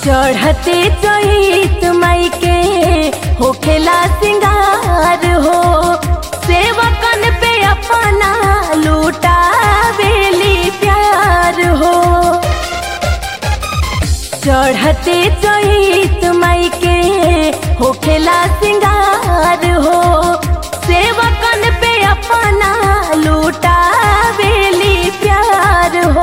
चढ़ते चहित माई के होखेला सिंगार हो सेवकन पे अपना लूटा बेली प्यार हो चढ़ते चहित माई के होखेला सिंगार हो सेवकन पे अपना लूटा बेली प्यार हो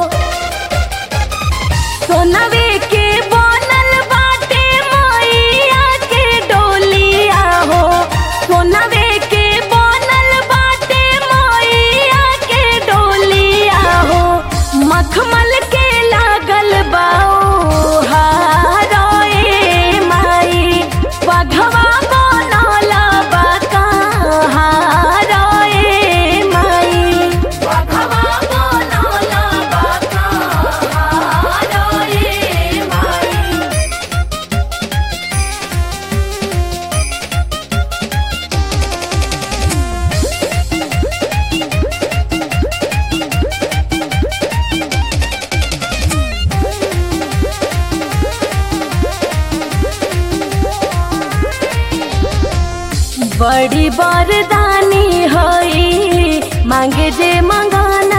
सोनवे के बनल बाटे मैया के डोलिया हो सोनवे के बनल बाटे मैया के डोलिया हो मखमल के लागल बाओ हारोए माई बघवा बनल बा हारोए माई बघवा बनल बा हारोए माई बड़ी बरदानी होई मांगे जे मंगाना